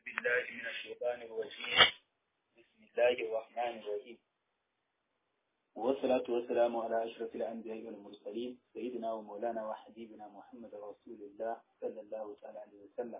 بالله من الشيطان الرجيم بسم الله الرحمن الرحيم والصلاة والسلام على أشرف الأنبياء والمرسلين سيدنا ومولانا وحبيبنا محمد رسول الله صلى الله تعالى عليه وسلم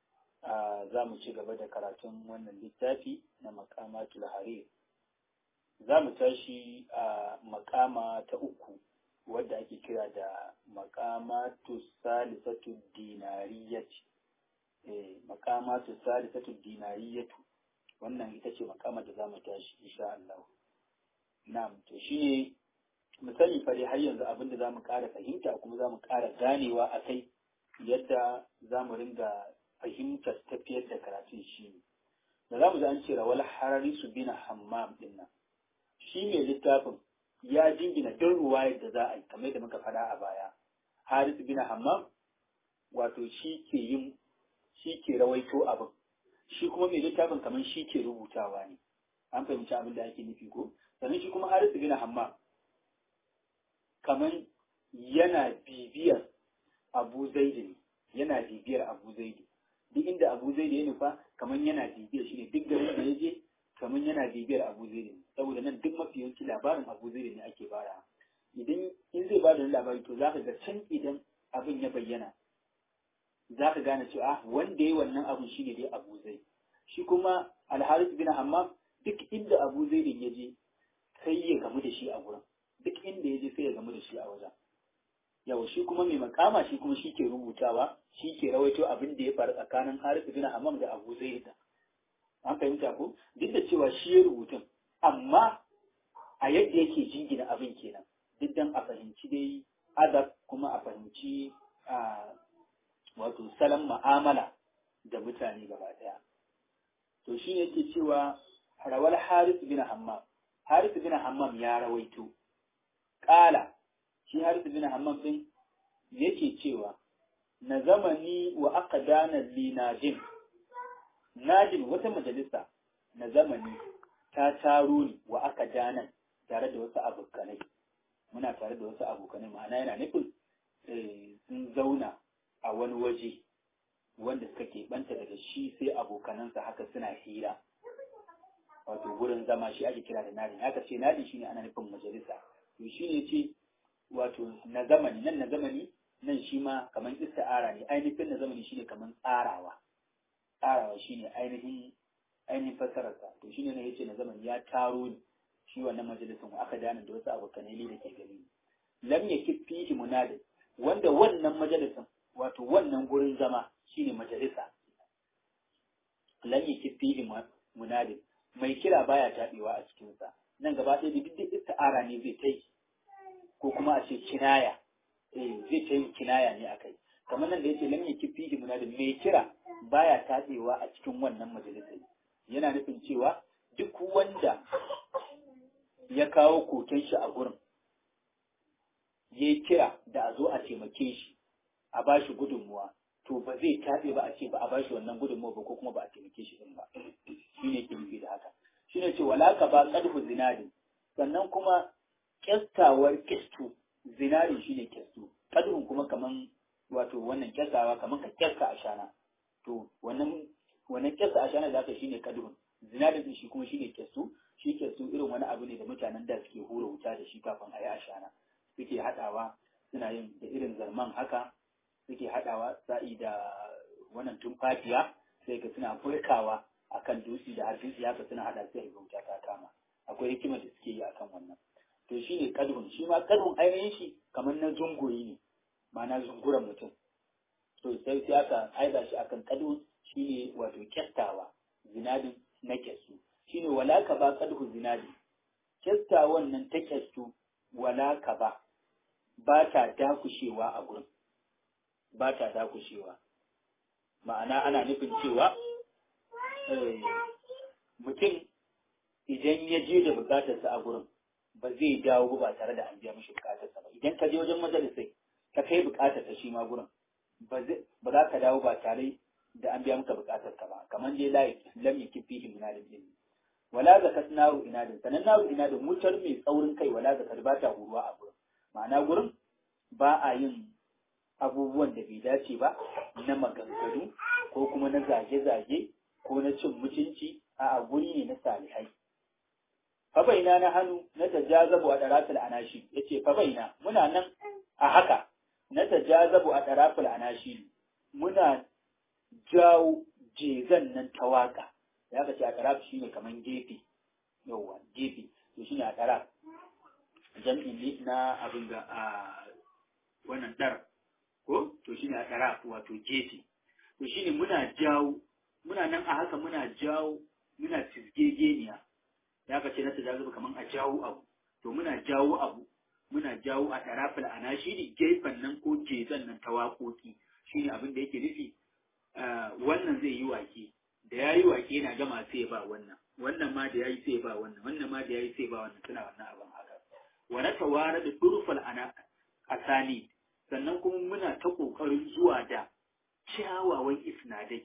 za mu ci gaba da karatun wannan littafi na makamatul harir za mu tashi a makama ta uku wadda ake kira da makamatu salisatu dinariyyati eh makamatu salisatu dinariyyatu wannan ita ce makama da za mu tashi insha Allah na'am to shine mu sani fa dai har yanzu abinda za mu ƙara fahimta kuma za mu ƙara ganewa a kai yadda za mu ringa fahimtar tafiyar da karatun shi ne da za mu ji an ce rawal harari su bina hammam din nan shi mai littafin ya jingina don ruwayar da za a yi kamar da muka faɗa a baya haris bina hammam wato shi ke yin shi ke rawaito abin shi kuma mai littafin kamar shi ke rubutawa ne an fahimci abin da ake nufi ko sannan shi kuma haris bina hammam kamar yana bibiyar abu zaidi ne yana bibiyar abu zaidi duk inda abu zai da ya nufa kamar yana bibiyar shi ne duk garin da ya je kamar yana bibiyar abu zai ne saboda nan duk mafi yawanci labarin abu zai ne ake bara idan in zai ba da labari to zaka ga can idan abin ya bayyana zaka gane cewa wanda ya wannan abin shine dai abu zai shi kuma alharis bin hammam duk inda abu zai ya je sai ya gamu da shi a gurin duk inda ya je sai ya gamu da shi a wajen yau shi kuma mai makama shi kuma shi ke rubutawa shi ke rawaito abin da ya faru tsakanin Harisu bin Hammam da Abu Zaid an fahimta ko duk da cewa shi ya rubutun amma a yadda yake jingina abin kenan duk dan a fahimci dai adab kuma a fahimci wato salon ma'amala da mutane gaba daya to shi ne yake cewa rawal Harisu bin Hammam Harisu bin Hammam ya rawaito ƙala shi Harisu bin Hammam din yake cewa na zamani wa aka dana li najin najin wata majalisa na zamani ta taro ni wa aka dana tare da wasu abokanai muna tare da wasu abokanai ma'ana yana nufin sun zauna a wani waje wanda suka keɓanta daga shi sai abokanansa haka suna hira wato gurin zama shi ake kira da nadin haka ce nadin shine ana nufin majalisa to shine ce wato na zamani nan na zamani nan shi ma kamar ista'ara ne ainihin na zamani shine kamar tsarawa tsarawa shine ainihin ainihin fasararsa to shine ne yace na zamani ya taro ni shi wannan majalisin aka dana da wasu abokanai da ke gani lam yakif fihi munadi wanda wannan majalisin wato wannan gurin zama shine majalisa lam yakif fihi munadi mai kira baya tabewa a cikin sa nan gaba ɗaya da duk ista'ara ne zai tai ko kuma a ce kinaya eh zai ta yin kinaya ne akai kamar nan da yace lam yakifi muna da mai kira baya tatsewa a cikin wannan majalisar yana nufin cewa duk wanda ya kawo koken shi a gurin ya kira da a zo a taimake shi a ba shi gudunmuwa to ba zai tatse ba a ce ba a ba shi wannan gudunmuwa ba ko kuma ba a taimake shi din ba shine ke nufi da haka shine ce wala ka ba qadhu zinadi sannan kuma kyastawar kyastu zinari shi ne kyastu kadurun kuma kaman wato wannan kyastawa kaman ka kyasta a shana to wannan wannan kyasta a shana da aka shine kadurun zinarin din shi kuma shine kyastu shi kyastu irin wani abu ne da mutanen da suke hura wuta da shi kafin a yi a shana suke haɗawa suna yin da irin zarman haka suke haɗawa sa'i da wannan tumfafiya sai ka suna furkawa akan dutse da har dutse haka suna haɗa sai ga wuta ta kama akwai hikimar da suke yi akan wannan to shi ne kadhun shi ma kadhun ainihin shi kamar na zungoyi ne ma'ana zunguran mutum to sai sai aka aiza shi akan kadhun shi ne wato kyastawa zinadin na kyastu shi ne wala ka ba kadhu zinadi kyastawan nan ta kyastu wala ka ba ba ta dakushewa a gurin ba ta dakushewa ma'ana ana nufin cewa mutum idan ya je da bukatarsa a gurin ba zai dawo ba tare da an biya mishi bukatarsa ba idan ka je wajen majalisai ka kai bukatar ta shi ma gurin ba za ka dawo ba tare da an biya maka bukatar ka ba kamar dai la lam yakif fihi min al-jinn wala zakat naru inadin sanan naru inadin mutar mai tsaurin kai wala zakat ba ta huruwa a gurin ma'ana gurin ba a yin abubuwan da bai dace ba na maganganu ko kuma na zage-zage ko na cin mutunci a guri ne na salihai fabaina na hannu na tajazabu a ɗarafil anashi ya ce fabaina muna nan a haka na tajazabu a ɗarafil anashi muna jawo jezan nan ta waka ya ka ce a ɗaraf shi ne kamar gefe yauwa gefe to shi ne a ɗaraf jam'in ne na abin da a wannan ɗar ko to shi ne a ɗaraf wato gefe to shi ne muna jawo muna nan a haka muna jawo muna fisgegeniya ya ka ce na tajazuba kaman a jawo abu to muna jawo abu muna jawo a tarafil anashiri gefen nan ko jezan nan ta waƙoƙi shine abin da yake nufi wannan zai yi wake da ya yi wake yana gama sai ba wannan wannan ma da ya yi sai ba wannan wannan ma da ya yi sai ba wannan suna wannan abin haka wa na tawara da durfal ana asani sannan kuma muna ta ƙoƙarin zuwa da kyawawan isnadai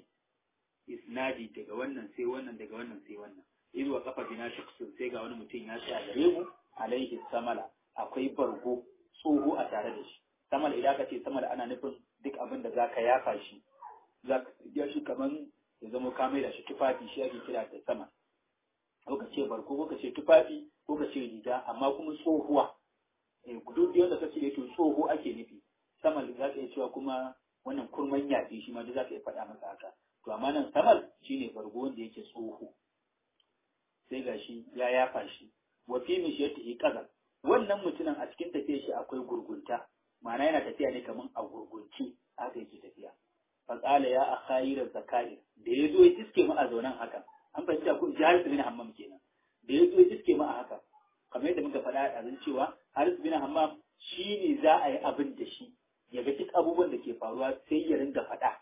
isnadi daga wannan sai wannan daga wannan sai wannan in wa kafa bina shakhsun sai ga wani mutum ya tsaya gare mu alaihi samala akwai bargo tsoho a tare da shi samala idan ka ce samala ana nufin duk abin da zaka yafa shi zaka ya shi kaman ya zama ka mai da shi tufafi shi ake kira da sama ko ka ce bargo ko ka ce tufafi ko ka ce riga amma kuma tsohuwa eh duk wanda ka ce to tsoho ake nufi samal za ka iya cewa kuma wannan kurman yafi shi ma duk za ka iya faɗa masa haka to amma nan samal shine bargo wanda yake tsoho sai ga shi ya yafa shi wa fi mishiyatihi qadar wannan mutumin a cikin tafiyar shi akwai gurgunta ma'ana yana tafiya ne kaman a gurgunci haka yake tafiya fa qala ya akhayir zakair da yazo ya iske mu a zaunan haka an fahimta ko Haris bin Hammam kenan da yazo ya iske mu a haka kamar yadda muka faɗa a ɗazun cewa Haris bin Hammam shine za a yi abin da shi ya ga duk abubuwan da ke faruwa sai ya ringa faɗa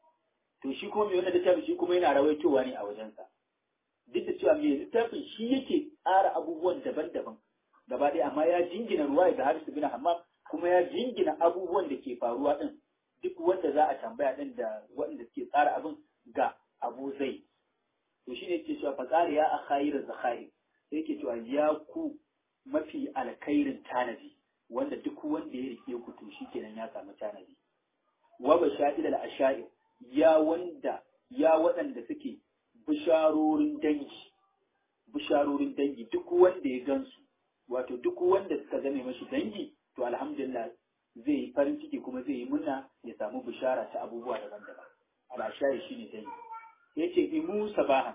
to shi kuma mai wannan littafin shi kuma yana rawaitowa ne a wajensa duk da cewa mai littafin shi yake tsara abubuwan daban-daban gaba ɗaya amma ya jingina ruwa ga Haris bin Hammam kuma ya jingina abubuwan da ke faruwa din duk wanda za a tambaya din da waɗanda suke tsara abin ga Abu Zai to shine yake cewa fa tsari ya akhayir zakhair sai yake cewa ya ku mafi alkhairin tanadi wanda duk wanda ya rike ku to shikenan ya samu tanadi wa basha'il al-asha'ir ya wanda ya waɗanda suke bisharorin dangi bisharorin dangi duk wanda ya gansu wato duk wanda suka zame mashi dangi to alhamdulillah zai yi farin ciki kuma zai yi murna ya samu bishara ta abubuwa daban-daban al'ashari shine dangi ya ce imu sabahan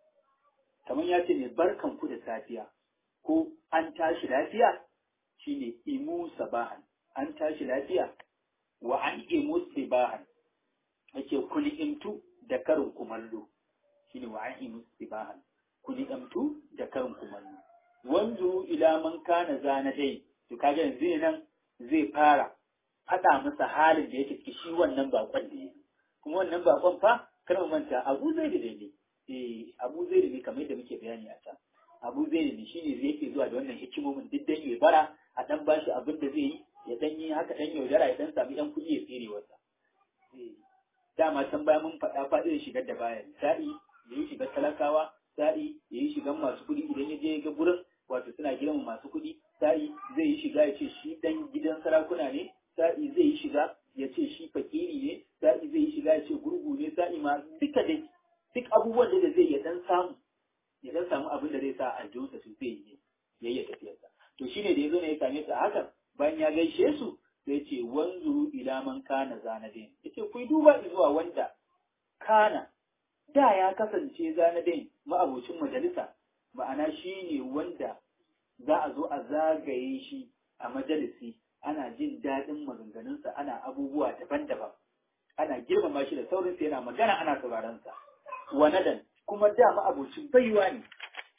kamar ya ce ne barkan ku da safiya ko an tashi lafiya shine imu sabahan an tashi lafiya wa an imu sabahan yake kuli imtu da karin kumallo shine wa an imu sabahan kuli imtu da karin kumallo wanzu ila man kana zana dai to kaga yanzu nan zai fara faɗa masa halin da yake ciki shi wannan bakon da yake kuma wannan bakon fa kar mu manta Abu Zaid da ne eh Abu Zaid ne kamar yadda muke bayani a can Abu Zaid ne shine zai yake zuwa da wannan hikimomin duk dan ya bara a dan bashi abin da zai yi ya dan yi haka dan yaudara ya dan sami yan kuɗi ya tsere wasa eh dama can baya mun faɗa faɗin shigar da bayan sa'i yayi shigar talakawa sa'i yayi shigar masu kuɗi idan ya je ga gurin wato suna girma masu kuɗi sa'i zai yi shiga ya ce shi dan gidan sarakuna ne sa'i zai yi shiga ya ce shi fakiri ne sa'i zai yi shiga ya ce gurgu ne sa'i ma duka dai duk abubuwan da zai ya dan samu ya dan samu abin da zai sa aljihunsa su zai yi ya yi tafiyarsa to shine da ya zo ne ya same su a hakan bayan ya gaishe su sai ce wanzuru ila man kana zanadin yace ku duba zuwa wanda kana da ya kasance zanadin ma'abocin majalisa ma'ana shine wanda za a zo a zagaye shi a majalisi ana jin daɗin maganganunsa ana abubuwa daban-daban ana girmama shi da saurinsa yana magana ana sauraronsa wanadan kuma dama abocin baiwa ne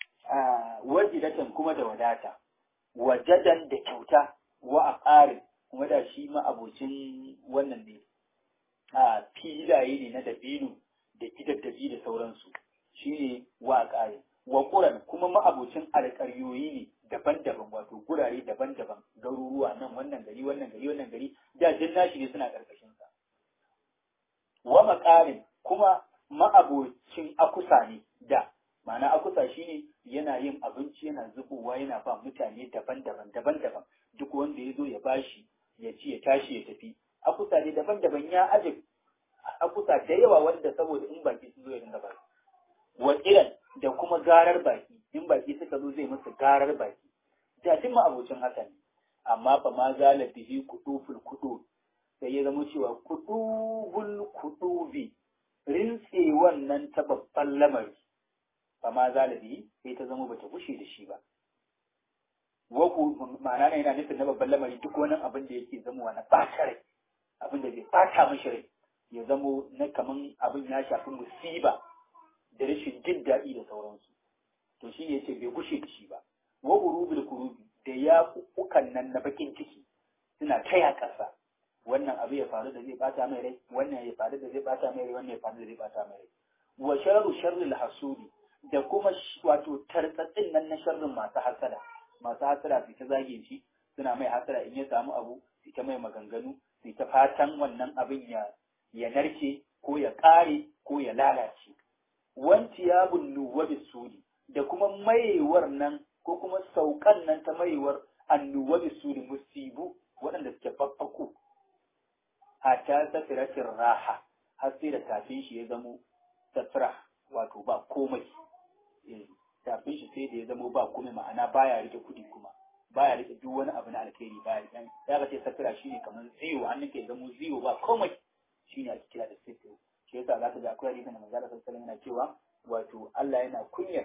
a wajidatan kuma da wadata wajadan da kyauta wa a kuma da shi ma abocin wannan ne a filaye ne na dabino da gidaddabi da sauransu shi ne wa a wa ƙuran kuma ma'abocin alƙaryoyi ne daban-daban wato gurare daban-daban garuruwa nan wannan gari wannan gari wannan gari da jin nashi ne suna ƙarƙashin sa wa maƙarin kuma ma'abocin akusa ne da ma'ana akusa shine yana yin abinci yana zubowa yana ba mutane daban-daban daban-daban duk wanda ya zo ya bashi ya ci ya tashi ya tafi akusa ne daban-daban ya aje akusa da yawa wanda saboda in baki sun zo ya dinga ba garar baki in baki suka zo zai musu garar baki jatin ma abocin haka ne amma fa ma zala bihi kuduful kudu sai ya zama cewa kudubul kudubi rintse wannan ta babban lamari fa ma zala bihi sai ta zama bata gushe da shi ba waku ma'ana ne yana nufin na babban lamari duk wani abin da yake zama na ɓata rai abin da zai ɓata mishi rai ya zamo na kaman abin ya shafi musiba da rashin jin daɗi da sauransu to shi ne ce bai gushe da shi ba wa urubil kurubi da ya kukan nan na bakin ciki suna taya ƙasa wannan abu ya faru da zai bata mai rai wannan ya faru da zai bata mai rai wannan ya faru da zai bata mai rai wa sharru sharril hasudi da kuma wato tartsatsin nan na sharrin masu hasada masu hasada su ta zage shi suna mai hasada in ya samu abu su ta mai maganganu su ta fatan wannan abin ya ya narke ko ya ƙare ko ya lalace wanci ya bunnu wa bisudi da kuma maiwar nan ko kuma saukan nan ta maiwar annuwa bisudi musibu waɗanda suke faffaku a ta safiratin raha har sai da tafin shi ya zamo safira wato ba komai tafin shi sai da ya zamo ba komai ma'ana baya rike kuɗi kuma baya rike duk wani abu na alkhairi baya rike ya ga ce safira shine kamar ziyo hannun ke zamo ziyo ba komai shine ake kira da sifir shi yasa za ka ga akwai hadisin da manzo Allah sallallahu yana cewa wato Allah yana kunyar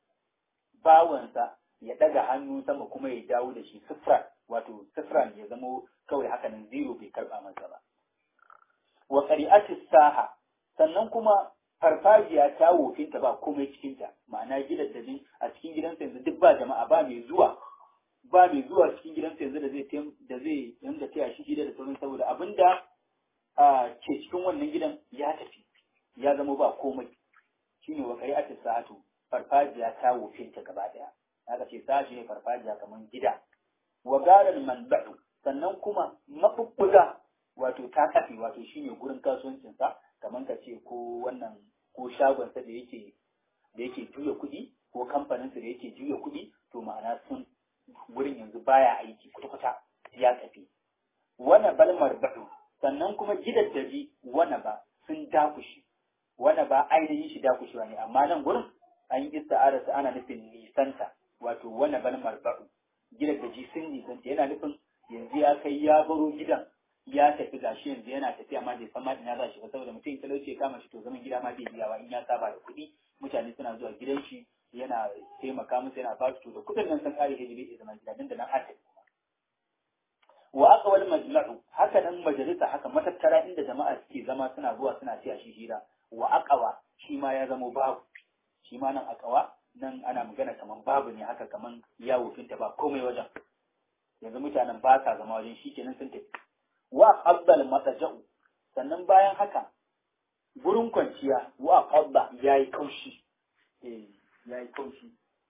bawansa ya daga hannu sama kuma ya dawo da shi sifra wato sifra ya zamo kawai haka nan zero bai karba masa ba wa qari'atis saha sannan kuma farfajiya ta wofinta ba komai cikinta ma'ana gidan da a cikin gidansa yanzu duk ba jama'a ba mai zuwa ba mai zuwa cikin gidansa yanzu da zai da zai yanda taya shi gida da sauran saboda abinda ke cikin wannan gidan ya tafi ya zama ba komai shine wa qari'atis sa'atu farfajiya ta wofinta gaba daya aka ce sashi ne farfajiya kamar gida wa garal manba'u sannan kuma mabubbuga wato ta kafi wato shine gurin kasuwancin sa kamar ka ce ko wannan ko shagon sa da yake da yake juya kuɗi ko kamfanin sa da yake juya kuɗi to ma'ana sun gurin yanzu baya aiki kwata-kwata ya tafi wana bal marba'u sannan kuma gidaddaji wana ba sun dakushi wana ba ainihin shi dakushewa ne amma nan gurin an yi ista'ara ana nufin nisanta wato wana bal marba'u gidaddaji sun nisanta yana nufin yanzu ya kai ya baro gidan ya tafi gashi yanzu yana tafiya ma bai san ma ina za shi ba saboda mutum talauci ya kama shi to zaman gida ma bai biyawa in ya saba da kuɗi mutane suna zuwa gidan shi yana taimaka musu yana ba su to da kuɗin nan sun kare hijiri ya zama gida nan da nan har wa aka wani majma'u haka nan majalisa haka matattara inda jama'a suke zama suna zuwa suna ci a shi hira wa aqawa shi ma ya zama babu shi ma nan aqawa nan ana magana kaman babu ne haka kaman yawo finta ba komai wajen yanzu mutanen ba sa zama wajen shi kenan sun tafi wa qabbal mataja'u sannan bayan haka gurin kwanciya wa qabba yayi kaushi eh yayi kaushi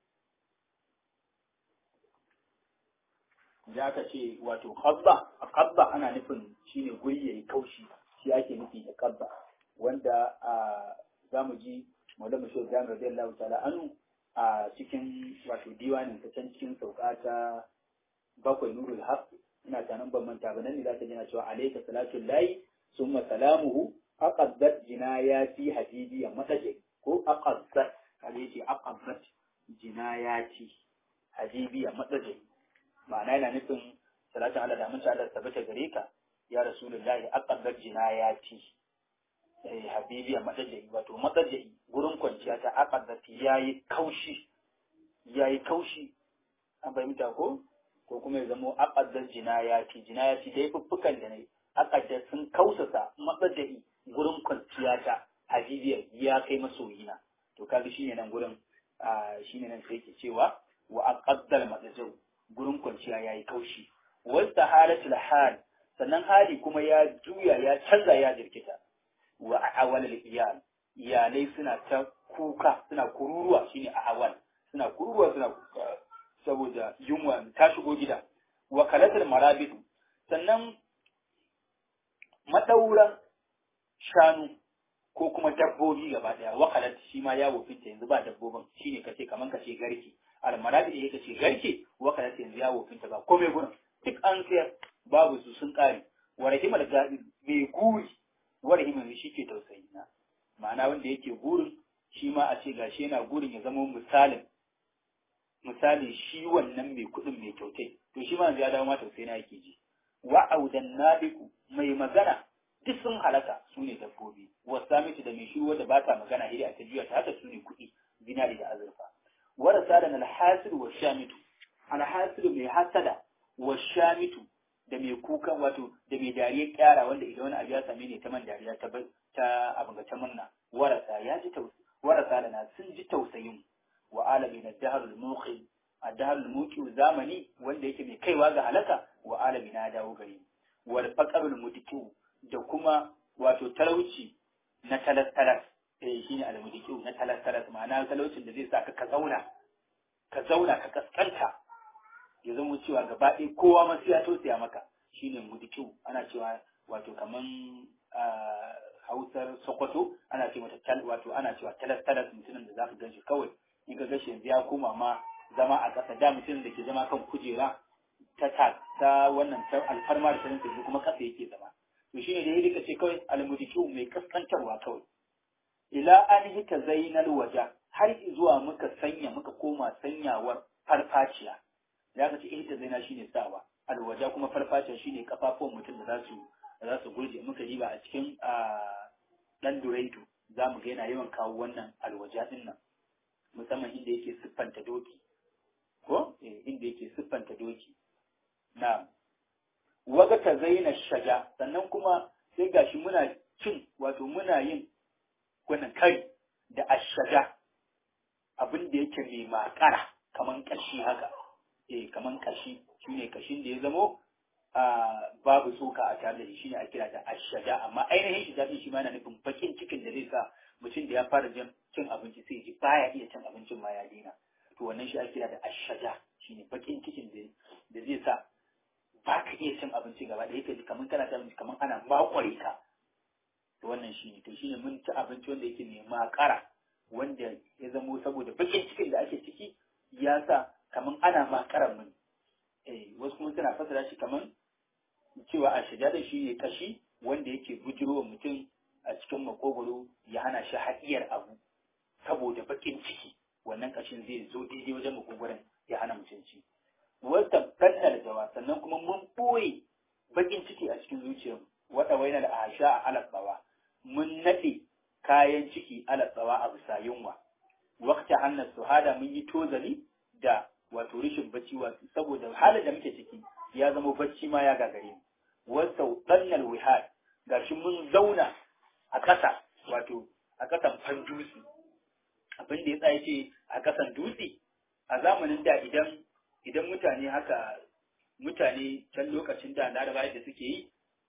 da aka ce wato qabba qabba ana nufin shine guri yayi kaushi shi ake nufi da qabba wanda a zamu ji Maulana Shehu Ibrahim radiyallahu ta'ala anhu a cikin wato diwanin ta can cikin sauka ta bakwai nurul haq ina tanan ban manta ba nan ne za ta jina cewa alayka salatu lahi summa salamuhu aqaddat jinayati habibi mataje ko aqaddat kale yace aqaddat jinayati habibi mataje ma'ana yana nufin salatin Allah da mutunta Allah tabbata gare ka ya rasulullahi aqaddat jinayati eh habibi mataje wato mataje gurin kwanciya ta aqaddat yayi kaushi yayi kaushi an fahimta ko ko kuma ya zamo aqaddar jinayati jinayati dai fuffukan da ne aqaddar sun kausasa matsada'i gurin kwanciya ta habibiyar ya kai masoyina to kaga shine nan gurin shine nan sai ke cewa wa aqaddar matsajau gurin kwanciya yayi kaushi wasta halatul hal sannan hali kuma ya juya ya canza ya jirkita wa awal iyal iyalai suna ta kuka suna kururuwa shine awal suna kururuwa suna kuka saboda yunwa ta shigo gida wa kalatar marabidu sannan madauran shanu ko kuma dabbobi gaba daya wakalat shi ma ya wofinta yanzu ba dabbobin shine kace kaman kace garke al marabidu yake kace garke wakalat yanzu ya wofinta ba komai gurin duk an sayar babu su sun kare wa rahimal gadi mai guri wa rahimal shi ke tausayi na ma'ana wanda yake gurin shi ma a ce gashi yana gurin ya zama misalin misalin shi wannan mai kuɗin mai kyautai to shi ma ya dawo ma tausayi na yake ji wa audan nabiku mai magana duk sun halaka su ne dabbobi wasamitu da mai shiru wanda ba ta magana hiri a ta juya ta haka su ne kuɗi zinari da azurfa warasa da alhasiru wa shamitu alhasiru mai hasada wa shamitu da mai kukan wato da mai dariya kyara wanda idan wani abu ya same ne ta man dariya ta ta abin ga ta murna warasa ya ji tausayi warasa da na sun ji tausayin wa alami na daharul muqi a daharul muqi zamani wanda yake mai kaiwa ga halaka wa alami na dawo gari wal faqarul mudkiu da kuma wato talauci na talas-talas eh shine al mudkiu na talas-talas ma'ana talaucin da zai sa ka ka zauna ka zauna ka kaskanta ya zama cewa gaba ɗaya kowa ma sai ya tausaya maka shine mudkiu ana cewa wato kaman hausar sokoto ana ce mata tal wato ana cewa talas talas mutumin da zaka ganshi kawai in ka gashi yanzu ya koma ma zama a ƙasa da mutumin da ke zama kan kujera ta ta ta wannan ta alfarma da sanin yanzu kuma ƙasa yake zama to shine da yake ce kawai almudiku mai kaskantarwa kawai ila an hita zainal waja har zuwa muka sanya muka koma sanyawar farfaciya da aka ce ihta zaina shine sawa alwaja kuma farfaciya shine kafafuwan mutum da za su za su gurje muka riba a cikin dan duraitu za mu ga yana yawan kawo wannan alwaja din nan musamman inda yake siffanta doki ko inda yake siffanta doki na waga ta zaina shaja sannan kuma sai gashi muna cin wato muna yin wannan kai da ashaja abin da yake mai makara kaman kashi haka eh kaman kashi shine kashin da ya zamo babu tsoka a tare da shi shine a kira da ashada amma ainihin shi daɗin shi ma yana nufin bakin cikin da zai sa mutum da ya fara jin cin abinci sai ji baya iya cin abincin ma ya daina to wannan shi a kira da ashada shine bakin cikin da zai sa ba ka iya cin abinci gaba da yake kamar kana cin abinci kamar ana makware ka to wannan shine to shine mun ci abinci wanda yake mai makara wanda ya zamo saboda bakin cikin da ake ciki ya sa kamar ana makaran mun eh wasu kuma suna fasara shi kamar cewa a shiga da shi ne kashi wanda yake bujiro mutum a cikin makogoro ya hana shi haɗiyar abu saboda bakin ciki wannan kashin zai zo daidai wajen makogoron ya hana mutum ci wata ɗanɗar jawa sannan kuma mun ɓoye bakin ciki a cikin zuciyar wata waina da asha a alaɓawa mun naɗe kayan ciki alaɓawa a bisa yunwa wakta hannar suhada mun yi tozali da wato rishin bacci wato saboda halin da muke ciki ya zama bacci ma ya gagare mu wasau ɗannal wihad gashi mun zauna a ƙasa wato a ƙasan fan dutse abin da ya tsaye ce a ƙasan dutse a zamanin da idan idan mutane haka mutane can lokacin da na da suke yi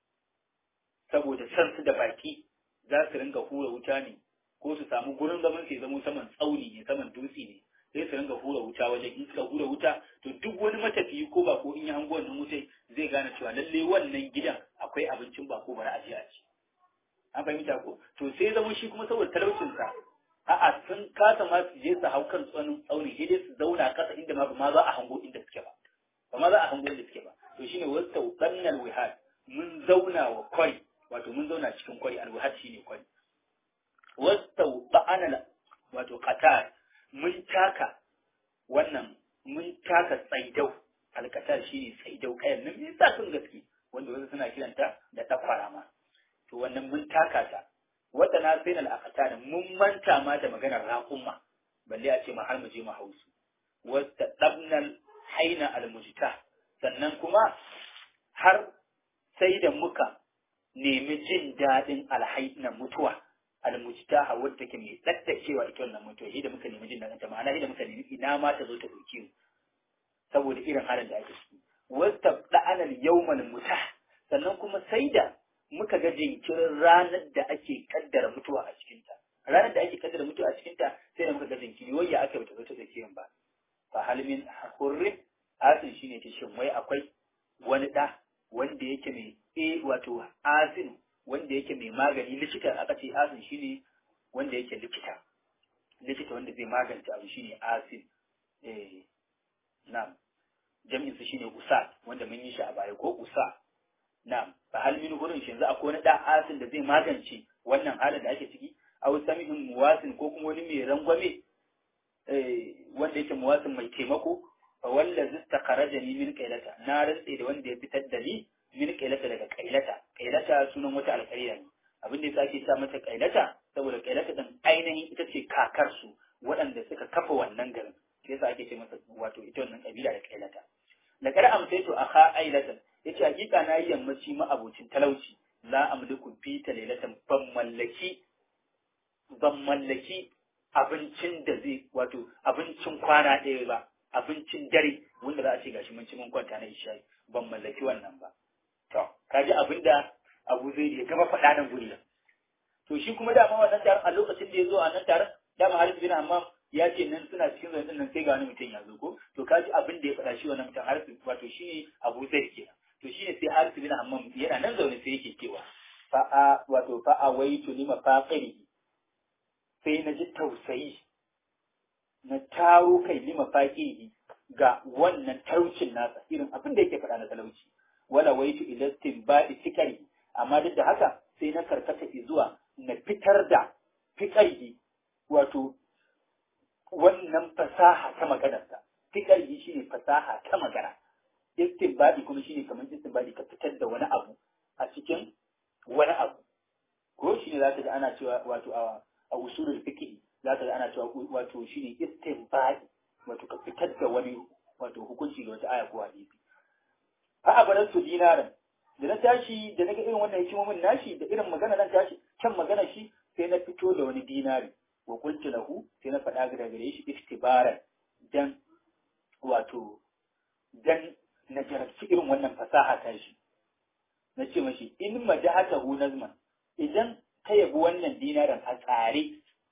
saboda san su da baki za su ringa hura wuta ne ko su samu gurin zaman su zama saman tsauni ne saman dutse ne sai su ringa hura wuta wajen in suka hura wuta to duk wani matafiyi ko ba ko in ya hango wannan wutai zai gane cewa lalle wannan gidan akwai abincin ba ko bari a je a ci an fahimta ko to sai zama shi kuma saboda talaucin sa a'a sun kasa ma su je su hau kan tsanin tsauni sai dai su zauna kasa inda ma ba ma za a hango inda suke ba ba ma za a hango inda suke ba to shine wasu tsannal wihad mun zauna wa kwari wato mun zauna cikin kwari alwihad shine kwari wasu ba'anal wato qatar mun taka wannan mun taka tsaidau alkatar shine tsaidau kayan nan me yasa sun gaske wanda wasu suna kiranta da dakwara ma to wannan mun taka ta wata na sai na akata mun manta ma da maganar raƙumma balle a ce ma har mu je mu hausu wata dabnal haina almujta sannan kuma har sai da muka nemi jin daɗin alhaina mutuwa almujtaha wadda take mai daddacewa ita wannan mutuwa shi da muka nemi jin daɗin ta ma'ana shi da muka nemi ina ma ta zo ta ɗauke mu saboda irin halin da ake ciki wasta da'anal yawmal mutah sannan kuma sai da muka ga jinkirin ranar da ake kaddara mutuwa a cikinta ranar da ake kaddara mutuwa a cikinta sai da muka ga jinkiri wai ya aka bata zo ta tsakiyan ba fa halmin hurrin asin shine ta shin wai akwai wani da wanda yake mai e wato asin wanda yake mai magani likita aka ce asin shine wanda yake likita likita wanda zai magance abu shine asin eh na'am jami'in su shine usa wanda mun yi shi a baya ko usa Na'am, fa hal min gurin shi yanzu akwai wani da asin da zai magance wannan halin da ake ciki aw samihun muwasin ko kuma wani mai rangwame wanda yake muwasin mai taimako fa wallazi istakharajani min qailata na rantse da wanda ya fitar da ni min qailata daga qailata qailata sunan wata alƙarya ne abin da yasa ake sa mata qailata saboda qailata din ainihin ita ce kakar su waɗanda suka kafa wannan garin sai yasa ake ce masa wato ita wannan kabila da qailata da kar amsaitu akha ailatan yace hakika na yi yammaci ma abocin talauci la amliku fi talailatan ban mallaki ban mallaki abincin da zai wato abincin kwana ɗaya ba abincin dare wanda za a ce gashi mun ci mun kwanta na isha'i ban mallaki wannan ba to kaji abin da Abu Zaid ya gaba faɗa nan guri to shi kuma dama wannan taron a lokacin da ya zo a nan taron dama Harith bin Hammam ya ce nan suna cikin zaune nan sai ga wani mutum ya zo ko to kaji abin da ya faɗa shi wannan mutum Harith wato shi ne Abu Zaid kenan to shi ne sai Harith bin Hammam yana nan zaune sai yake cewa fa'a wato fa'a waitu lima faqiri sai na ji tausayi na taro kai lima faƙihi ga wannan talaucin nasa irin abin da yake faɗa na talauci wala waitu ilastin baɗi fikari amma duk da haka sai na karkata zuwa na fitar da fikari wato wannan fasaha ta maganarsa fikari shine fasaha ta magana istinbadi kuma shine kamar istinbadi ka fitar da wani abu a cikin wani abu ko shine za ka ga ana cewa wato a a usulul fiqh za ka ga ana cewa wato shine istinbadi wato ka fitar da wani wato hukunci da wata aya ko hadisi fa abaran su dinaran da na tashi da naga irin wannan hikimomin nashi da irin magana nan tashi kan magana shi sai na fito da wani dinari wa qultu lahu sai na faɗa ga gare shi istibaran dan wato dan na jarabci irin wannan fasaha ta shi na ce mashi in madahatahu nazman idan ka yabi wannan dinarin a tsare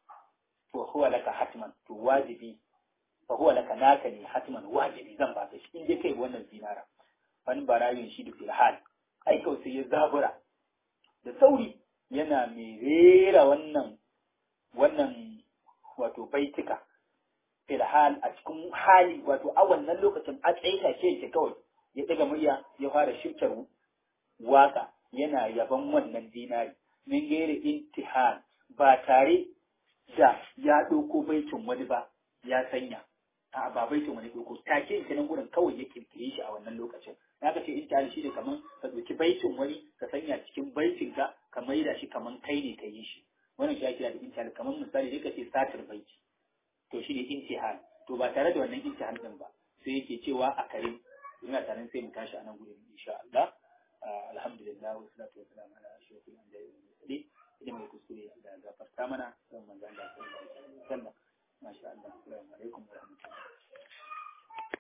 to huwa laka hatman to wajibi fa huwa laka naka ne hatman wajibi zan baka shi in dai kai wannan dinara wani barayin shi da filhal ai kawai sai ya zabura da sauri yana mai rera wannan wannan wato baitika filhal a cikin hali wato a wannan lokacin a tsaye take yake kawai ya daga murya ya fara shirkar waka yana yaban wannan dinari min gairi intihar ba tare da ya ɗauko baitin wani ba ya sanya a ba baitin wani ɗauko take ita nan gurin kawai ya kirkire shi a wannan lokacin na ka ce intihar shi ne kamar ka ɗauki baitin wani ka sanya cikin baitin ka ka maida shi kamar kai ne ka yi shi wannan shi ake da intihar kamar misali ne ka ce satar baiti to shi ne intihar to ba tare da wannan intihar din ba sai yake cewa a karim ina tare sai mu tashi a nan gurin insha Allah alhamdulillah wa salatu wa salam ala ashrafil anbiya'i wal mursalin idan mai kuskure Allah ya gafarta mana sai manzo Allah sallallahu alaihi wasallam masha Allah assalamu alaikum wa rahmatullahi